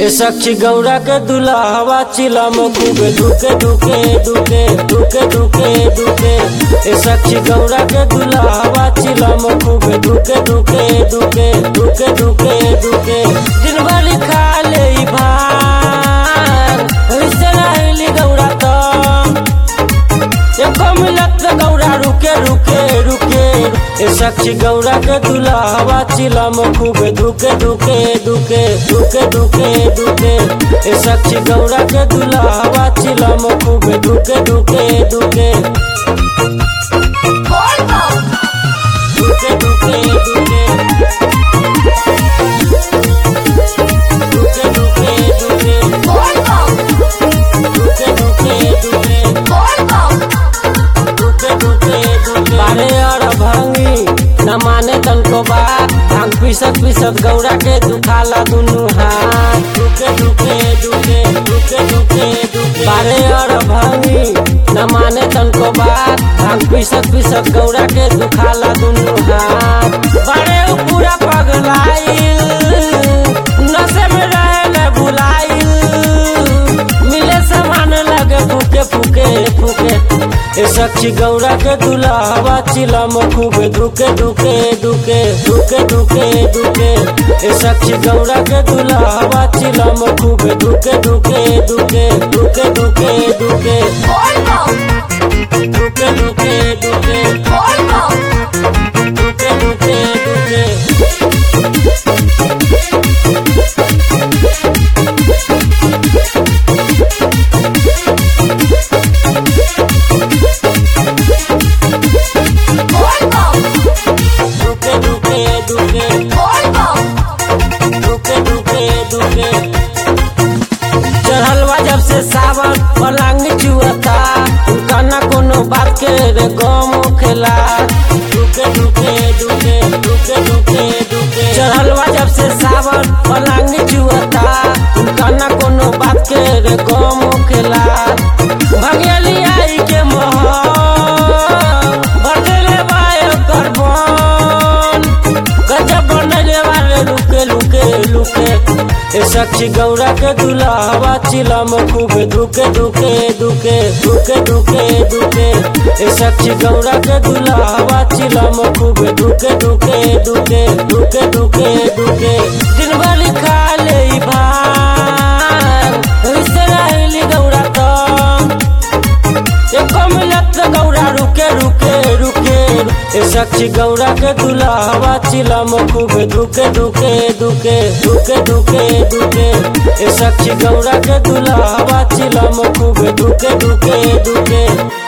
ए सखी गौरा के दुल्हावा चिलम खूबे दुके दुके दुके दुके दुके दुके ए सखी गौरा के दुल्हावा चिलम खूबे दुके दुके दुके दुके दुके दुके दिन भर खा ले ई भान ऐसे रहली गौरा तो एको मिलत त गौरा रुके रुके रुके ए सखी गौरा के दुल्हावा चिलम खूबे दुके दुके दुके दुके दुके दुके ए सखी गौरा के दुल्हावा चिलम खूबे दुके दुके दुके दुके दुके दुके दुके दुके दुके दुके दुके दुके दुके दुके दुके बारे और भंगी न माने तनको बात भांग पीसत पीसत गौरा के दुखाला दुनु हाथ दुके दुके दुके दुके दुके दुके बारे और भंगी न माने तनको बात भांग पीसत पीसत गौरा के दुखाला दुनु हाथ बारे उ पूरा पगलाइल नशे में रहले बुलाइल मिले समान लगे फूके फूके फूके ए सखी गौरा के दुल्हावा चिलम खूबे दुके दुके दुके दुके दुके दुके ए सखी गौरा के दुल्हावा चिलम खूबे दुके दुके दुके दुके दुके दुके दुके दुके दुके दुके दुके दुके दुके दुके दुके दुके दुके दुके चढ़लवा जब से सावन पलंग चुअता उनका ना कोनो बात के रे गम खेला दुके दुके दुके दुके दुके दुके चढ़लवा जब से सावन पलंग चुअता उनका ना कोनो बात के रे गम खेला भगेली आई के मोहन बदले बाय करबन गजब बनले वाले लुके लुके लुके ए सखी गौरा के दुल्हावा चिलम खूबे दुके दुके दुके दुके दुके दुके ए सखी गौरा के दुल्हावा चिलम खूबे दुके दुके दुके दुके दुके दुके दिन भर खा ले ई भान ऐसे रहली गौरा तो एको मिलत गौरा रुके रुके रुके ए सखी गौरा के दुल्हावा चिलम खूबे दुके दुके दुके दुके दुके दुके ए सखी गौरा के दुल्हावा चिलम खूबे दुके दुके दुके